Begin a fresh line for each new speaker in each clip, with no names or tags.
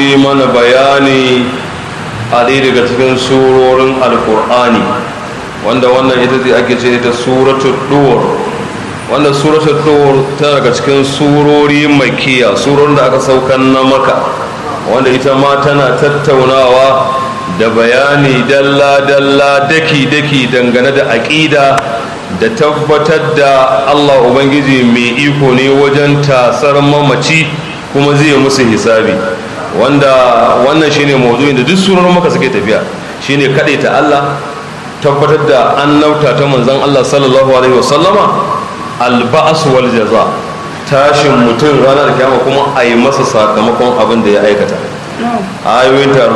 yi mana bayani a ɗaya daga cikin surorin alkur'ani wanda wannan ita ce ake ce ta suratul dur wanda suratul dur ta daga cikin surori makiya surorin da aka saukan na maka wanda ita ma tana tattaunawa da bayani dalla-dalla daki-daki dangane da aƙida da tabbatar da allah ubangiji mai iko ne wajen tasar mamaci kuma zai musu hisabi wanda wannan shine maudu'in da duk sunan maka suke tafiya shine kaɗai ta allah tabbatar da annauta ta manzon allah sallallahu alaihi wasallama alba'as wal jaza tashin mutum ranar kiyama kuma a yi masa sakamakon abin da ya aikata ayoyin ta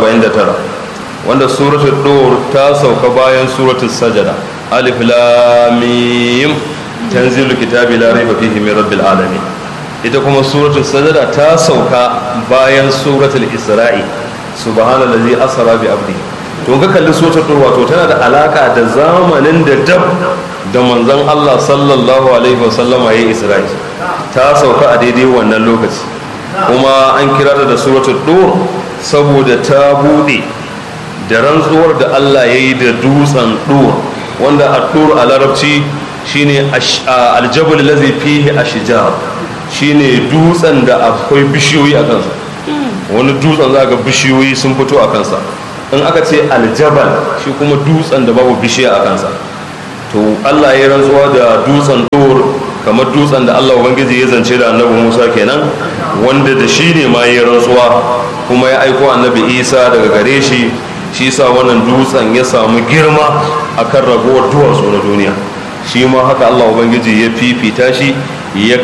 49 wanda suratul dur ta sauka bayan suratul sajada alif lam mim tanzilul kitabi la raiba fihi min rabbil alamin ita kuma suratul sajada ta sauka bayan suratul isra'i subhanallazi asra bi abdi to ga kalli suratul dur wato tana da alaka da zamanin da dab da manzon Allah sallallahu alaihi wasallama yayi isra'i ta sauka a daidai wannan lokaci kuma an kira ta da suratul dur saboda ta bude da rantsuwar da Allah ya yi da dutsen dur wanda a dur a larabci shine aljabal lazi fihi ashjar shine dutsen da akwai bishiyoyi a kansa wani dutsen za ga bishiyoyi sun fito a kansa in aka ce aljabal shi kuma dutsen da babu bishiya a kansa to Allah ya rantsuwa da dutsen dur kamar dutsen da Allah ubangiji ya zance da annabi Musa kenan wanda da shi ne ma ya rantsuwa kuma ya aiko annabi Isa daga gare shi shi sa wannan dutsen ya samu girma akan ragowar duwatsu na duniya shi ma haka Allah ubangiji ya fifita shi ya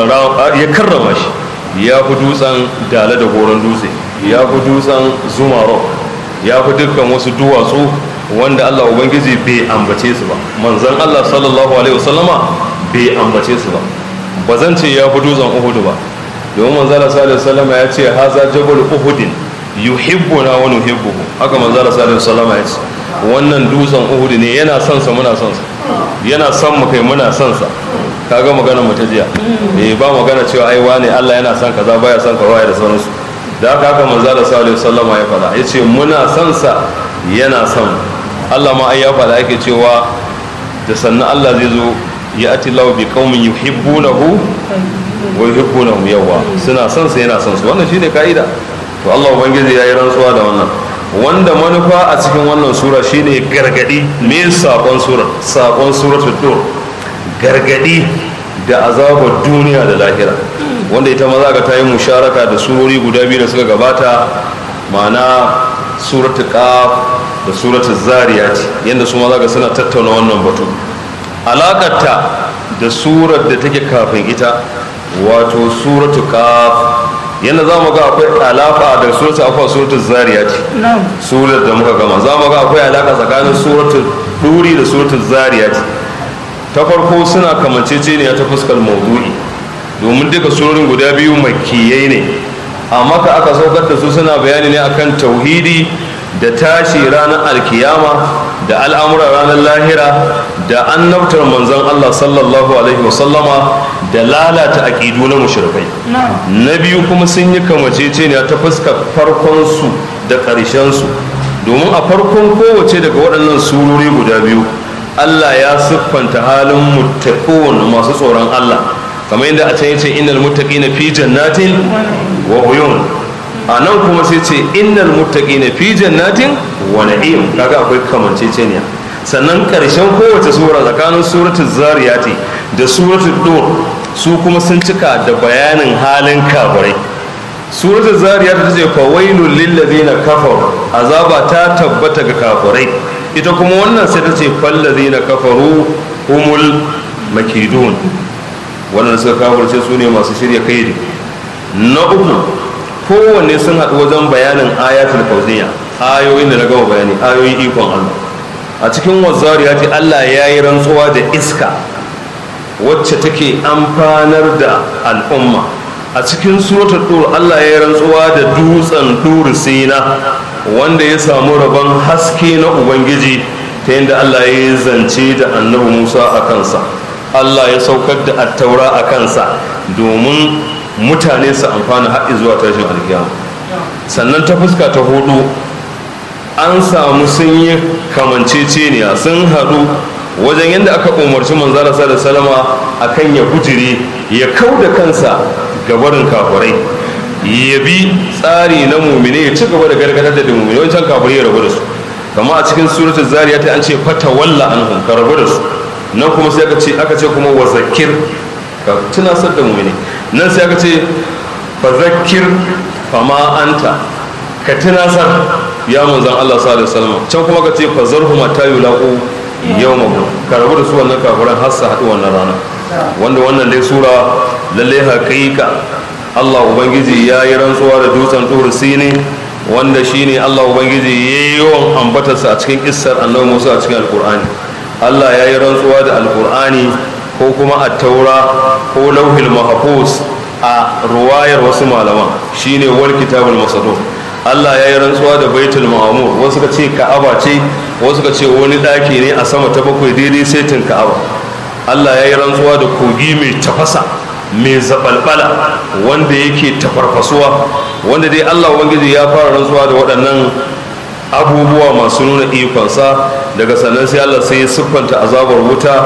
karrama shi ya fi dutsen dale da goron dutse ya fi dutsen zumaro ya fi dukkan wasu duwatsu wanda Allah ubangiji bai ambace su ba manzon Allah sallallahu alaihi wasallama bai ambace su ba ba zan ce ya fi dutsen uhudu ba domin manzon Allah sallallahu alaihi wasallama ya ce haza jabal uhudin yuhibbuna wa nuhibbuhu haka manzo Allah sallallahu alaihi wasallam ya ce wannan dutsen Uhud ne yana son sa muna son sa yana son mu kai muna son sa kaga magana mu ta jiya eh ba magana cewa ai wane Allah yana son kaza baya son ka baya da sauransu da haka haka manzo Allah sallallahu alaihi wasallam ya faɗa yace muna son sa yana son Allah ma ai ya faɗa yake cewa da sannan Allah zai zo ya ati lahu bi qaumin yuhibbunahu wa yuhibbunahu yawa suna son sa yana son su wannan shine kaida to Allah ubangiji ya yi rantsuwa da wannan wanda manufa a cikin wannan sura shine gargadi me sakon sura sakon suratul dur gargadi da azabar duniya da lahira wanda ita ma za ka ta yi musharaka da surori guda biyu da suka gabata ma'ana suratul qaf da suratul zariyat yanda su ma za ka suna tattauna wannan batu alakarta da surar da take kafin ita wato suratul qaf yadda za mu ga akwai alaka da surata akwai suratul zariyat surar da muka gama za mu ga akwai alaka tsakanin suratul duri da suratul zariyat ta farko suna kamanceceniya ta fuskar maudu'i domin duka surorin guda biyu makiyai ne amma ka aka saukar da su suna bayani ne akan tauhidi da tashi ranar alkiyama da al'amura ranar lahira da annabtar manzon Allah sallallahu alaihi wasallama da lalata aƙidu na mushrikai na biyu kuma sun yi kamaceceniya ta fuskar farkonsu da ƙarshensu domin a farkon kowace daga waɗannan surori guda biyu Allah ya siffanta halin muttaqun masu tsoron Allah kamar yadda a can yace innal muttaqina fi jannatin wa uyun a nan kuma sai ce innal muttaqina fi jannatin wa na'im kaga akwai kamanceceniya sannan karshen kowace sura tsakanin suratul zariyati da suratul dur su kuma sun cika da bayanin halin kafirai suratul zariyati ta ce fa wailul lil ladina kafaru azaba ta tabbata ga kafirai ita kuma wannan sai ta ce fal ladina kafaru humul makidun wannan suka kafirce su ne masu shirya kaidi na uku kowanne sun haɗu wajen bayanin ayatul fauziya ayoyin da na gama bayani ayoyin ikon Allah a cikin wazzariya ce Allah ya yi rantsuwa da iska wacce take amfanar da al'umma a cikin suratul dur Allah ya yi rantsuwa da dutsen dur sina wanda ya samu rabon haske na ubangiji ta yadda Allah ya yi zance da annabi Musa a kansa Allah ya saukar da attaura a kansa domin mutane su amfana haɗi zuwa tashin alkiyama sannan ta fuska ta hudu an samu sun yi kamanceceniya sun haɗu wajen yadda aka umarci manzara da salama akan ya gujire ya kau da kansa ga barin kafurai ya bi tsari na mumine ya ci gaba da gargadar da mumine wancan kafurai ya rabu da su kama a cikin suratul zariya ta an ce fata walla an ka rabu da su nan kuma sai aka ce aka ce kuma wa zakir ka tunasar da mumine nan sai aka ce fa zakir fama anta ka tunasar ya manzan Allah sallallahu alaihi wasallam can kuma ka ce fa zarhum ta yulaqu yawmahu ka rabu da su wannan kafiran har su haɗu wannan rana wanda wannan dai sura lalle haƙiƙa Allah ubangiji ya yi rantsuwa da dutsen tur sini wanda shine Allah ubangiji ya yi yawan ambatarsa a cikin kissar annabi Musa a cikin alkur'ani Allah ya yi rantsuwa da alkur'ani ko kuma a taura ko lauhil mahfuz a ruwayar wasu malaman shine wal kitabul masadun Allah ya yi rantsuwa da baitul ma'amur wasu ka ce ka'aba ce wasu ka ce wani ɗaki ne a sama ta bakwai daidai saitin ka'aba Allah ya yi rantsuwa da kogi mai tafasa mai zabalbala wanda yake tafarfasuwa wanda dai Allah ubangiji ya fara rantsuwa da waɗannan abubuwa masu nuna ikonsa daga sannan sai Allah sai ya siffanta azabar wuta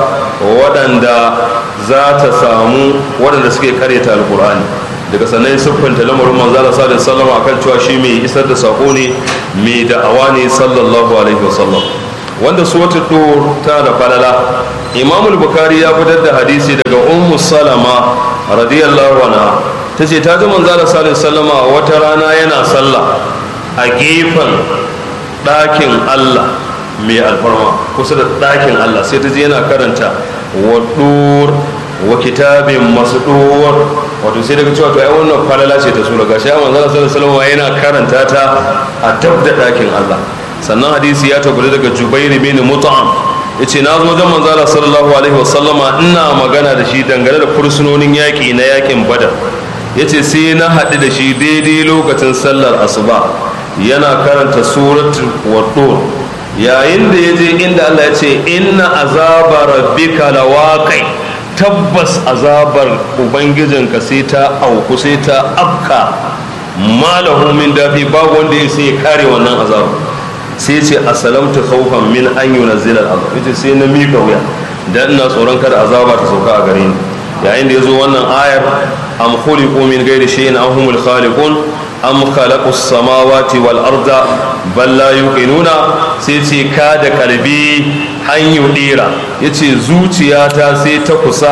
waɗanda za ta samu waɗanda suke karyata alkur'ani daga sannan siffanta lamarin manzala sallallahu alaihi wasallam akan cewa shi mai isar da sako ne mai da'awa ne sallallahu alaihi wasallam wanda suratul dur ta da falala imam al-bukhari ya fitar da hadisi daga ummu salama radiyallahu anha tace ta ji manzala sallallahu alaihi wasallam wata rana yana sallah a gefen ɗakin Allah mai alfarma kusa da ɗakin Allah sai ta je yana karanta wa dur wa kitabin masdur wato sai daga cewa to ai wannan falala ce ta sura gashi amma manzo sallallahu alaihi yana karanta ta a dab da dakin Allah sannan hadisi ya tabbata daga Jubair bin Mut'am yace na zo wajen manzo sallallahu alaihi wasallama ina magana da shi dangane da fursunonin yaki na yakin Badar yace sai na haɗu da shi daidai lokacin sallar asuba yana karanta suratul wadur yayin da ya je inda Allah ya ce inna azaba rabbika lawaqi tabbas azabar ubangijinka sai ta auku sai ta afka malahu min dafi babu wanda ya sai ya kare wannan azabar sai ce asalamtu khawfan min an yunzila al'azab yace sai na mika wuya dan ina tsoron kada azaba ta sauka a gare ni yayin da yazo wannan ayar am khuliqu min ghairi shay'in am humul khaliqun am khalaqu samawati wal arda bal la yuqinuna sai ce ka da kalbi an yudira yace zuciyata sai ta kusa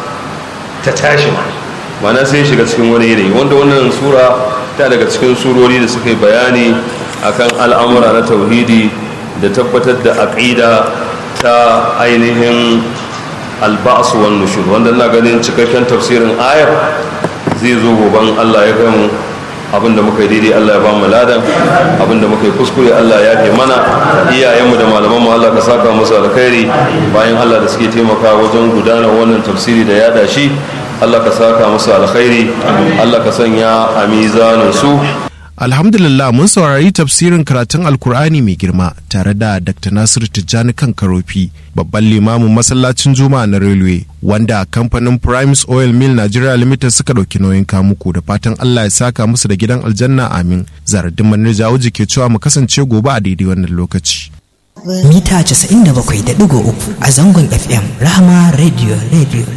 ta tashi mana sai shiga cikin wani yanayi wanda wannan sura ta daga cikin surori da suka yi bayani akan al'amura na tauhidi da tabbatar da aqida ta ainihin alba'su wan nushur wanda ina ganin cikakken tafsirin ayar zai zo goban Allah ya gamu abinda muka yi daidai Allah ya ba mu ladan abinda muka yi kuskure Allah ya fi mana iyayenmu da malaman mu Allah ka saka musu alkhairi bayan Allah da suke taimaka wajen gudanar wannan tafsiri da yada shi Allah ka saka musu alkhairi Allah ka sanya a mizanin su
Alhamdulillah mun saurari tafsirin karatun Alkur'ani mai girma tare da Dr. Nasiru Tijjani kan Karofi, babban limamin masallacin Juma'a na Railway, wanda kamfanin Primes Oil Mill Nigeria Limited suka ɗauki nauyin kamuku da fatan Allah ya saka musu da gidan aljanna amin. Zaradin Manir Jawuji ke cewa mu kasance gobe a daidai wannan lokaci.
Mita 97.3 a zangon FM, Rahama Radio Radio